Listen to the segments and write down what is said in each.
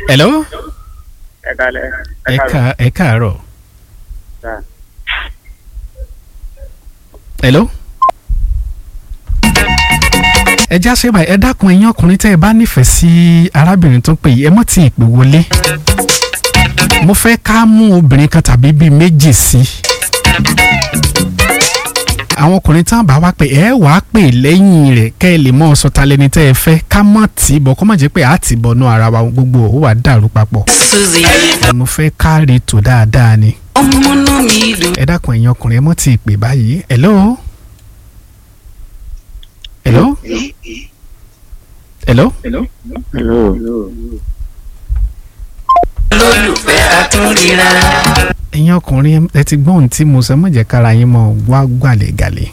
hello ẹ kalẹ̀ ẹ ká ẹ káàárọ̀ Sir. hello. ẹ já ṣe báyìí ẹ dákun ẹ̀yin ọkùnrin tẹ́ ẹ bá nífẹ̀ẹ́ sí arábìnrin tó ń pè yìí ẹ mọ̀ tí ì pè wọlé mo fẹ́ ká mú obìnrin kan tàbí bíi méjì sí àwọn ọkùnrin tán bá wá pé ẹ wàá pè lẹ́yìn rẹ̀ kẹ́ ẹ lè mọ ọsọ ta lẹni tẹ́ ẹ fẹ́ ká mọ̀ tí bọ̀ kó má jẹ́ pé a ti bọ̀nú ara wa gbogbo ò wà dàrú papọ̀ Suzy mo fẹ́ ká rí tò dáadáa ni ọmọnú mi dùn. ẹ dákun ẹ̀yin ọkùnrin ẹ mọ̀ tí ì pè báyìí hello hello hello hello lólùfẹ́ àtúnríra. ẹ̀yin ọkùnrin ẹ ti gbọ́ ohun tí mo sọ mọ̀jẹ̀ kára yín mọ̀ wá gbàlégàlé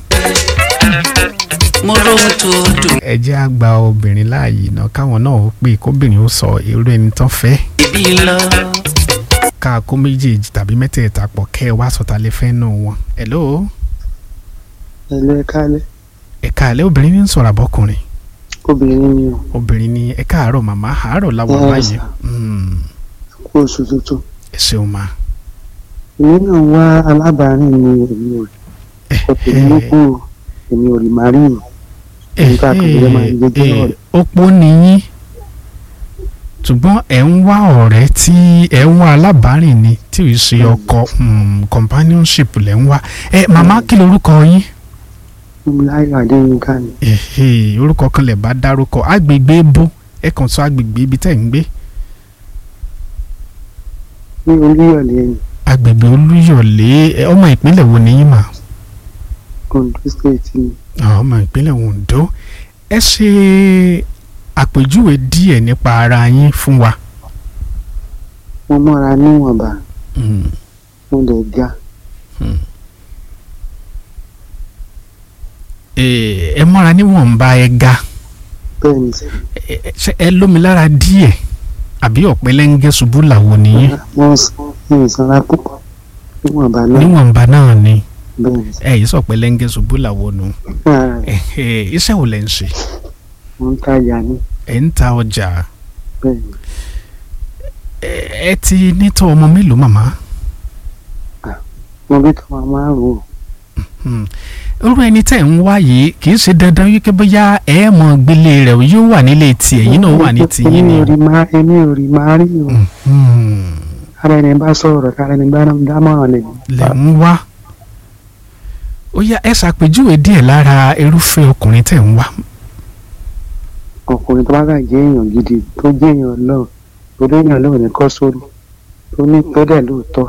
mo rohun tó dùn. ẹ jẹ́ á gba obìnrin láàyè náà káwọn náà ó pè kóbìnrin ó sọ irú ẹni tán fẹ́ ibi lọ. ká kó méjèèjì tàbí mẹ́tẹ̀ẹ̀ta pọ̀ kẹ́ ẹ wá sọ̀tà lè fẹ́ nù wọn. hello hello ẹ kalẹ̀ ẹ̀ka àlẹ́ obìnrin ní ń sọ̀rọ̀ àbọ̀kùnrin obìnrin ni o obìnrin ní ẹ̀ka àárọ̀ màmá àárọ̀ làwọn Yes, báyìí sir. Mm, kú oṣù tuntun ẹ ṣeun ma. èmi náà wá alábàárìn mi èmi ò kò tèmi ló kú o èmi ò rí màrí o Nígbà kan ló máa ń gbé jẹ́ ọ̀rẹ́. opó nìyí ṣùgbọ́n ẹ̀ ń wá ọ̀rẹ́ tí ẹ̀ ń wá alábàárìn ni tí ì ṣe ọkọ mm, companionship lẹ̀ ń wá ẹ màmá kí lorúkọ yín láyọ̀ adéyínká ni Ẹ̀hẹ́, orúkọ kan lè bá dárúkọ agbègbè bó ẹ kàn sọ agbègbè ibi tẹ́ ń gbé ní olúyọ̀lé ẹni agbègbè olúyọ̀lé ẹ, ọmọ ìpínlẹ̀ wo ni yín mà ondo state ni Ah, ọmọ ìpínlẹ̀ ondo ẹ ṣe àpèjúwe díẹ̀ nípa ara yín fún wa. mo mọ́ra níwọ̀nba Mm. mo lè ga Eh, ẹ mọ́ra níwọ̀nba ẹ ga bẹ́ẹ̀ ni sẹ́ ẹ ẹ- ṣé ẹ lómi lára díẹ̀ àbí ọ̀pẹ́lẹ́ngẹ́ ṣubú làwọn nìyí wọ́n ń sanra púpọ̀ níwọ̀nba náà níwọ̀nba náà ni bẹ́ẹ̀ ni sẹ́ ẹ yìí sọ̀pẹ́lẹ́ngẹ́ ṣubú làwọn nù ara rẹ̀ Ẹ̀hẹ́, iṣẹ́ wo lẹ̀ ń ṣe mo ń tajà ní ẹ̀ ń ta ọjà bẹ́ẹ̀ ni ẹ ẹ ti nítọ́ ọmọ mélòó màmá mo bí kí wọ́n máa rò ó Hmm. irú ẹni tẹ́ ń wá yìí kì í ṣe dandan wípé bóyá ẹ mọ̀ gbélé rẹ̀ o, yóò wà nílé tiẹ̀ yín náà wà ní tiyín èmi ni ò o. rí máa èmi ò rí máa rí o Hmm. ara ẹni bá sọ̀rọ̀ kára ẹni bá dámọ̀ràn lè lẹ̀ ń wá ó yá ẹ ṣàpèjúwe díẹ̀ lára irúfẹ́ ọkùnrin tẹ́ ń wá ọkùnrin tó bá kà jẹ́ èèyàn gidi tó jẹ́ èèyàn lọ́ọ̀ tó dé èèyàn lọ́ọ̀ ní kọ́ sórí tó ní tó dẹ̀ lóòótọ́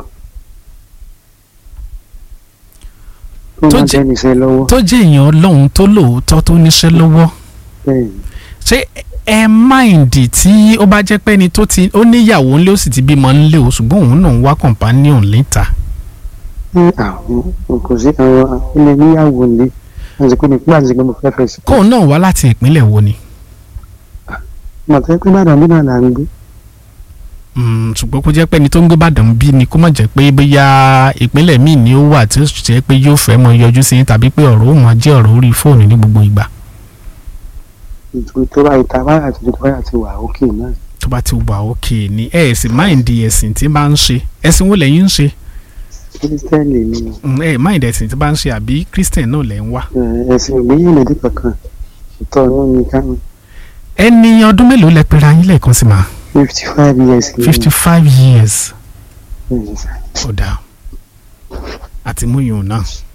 tó Tó máa jẹ́- jẹ́ níṣẹ́ lọ́wọ́ tó jẹ́ èèyàn ọlọ́run tó lóòótọ́ tó níṣẹ́ lọ́wọ́ bẹ́ẹ̀ ni ṣé ẹ máìndì tí ó bá jẹ́ pé ẹni tó ti ó níyàwó ńlé ó sì ti bímọ ńlé o ṣùgbọ́n òun náà ń wá companion níta ní àwọn kò sí àwọn ilé níyàwó ní àsìkò ní pípa àsìkò mo fẹ́ fẹ́ sí. kóun náà wá láti ìpínlẹ̀ wo ni mọ̀tẹ́ pé bàdàn bí náà là ń gbé Mm, ṣùgbọ́n kó jẹ́ pé ẹni tó ń gbé Ìbàdàn bí ni kó má jẹ́ pé bóyá ìpínlẹ̀ míì ni ó wà tí ó sì jẹ́ pé yóò fẹ́ mọ yọjú sí yín tàbí pé ọ̀rọ̀ ó mọ jẹ́ ọ̀rọ̀ orí fóònù ní gbogbo ìgbà ìtò tó bá ìta báyà tó tó báyà ti wà òkè náà tó bá ti wà òkè ni ẹ ẹ̀ sì máìndì ẹ̀sìn tí bá ń ṣe ẹ̀sìn wo lẹ́yìn ń ṣe kírísítẹ́nì ni Mm, ẹ máìndì ẹ̀sìn tí bá ń ṣe àbí Christian náà lẹ́ ń wá ẹ, ẹ̀sìn ìgbéyìí lèdí kankan ìtọ́ inú mi ká mi ẹni ọdún mélòó lẹ pera yín lẹ́ẹ̀kan sí ma fifty five years ni fifty five years bẹ́ẹ̀ ni sà. ó dáa àti múyùn náà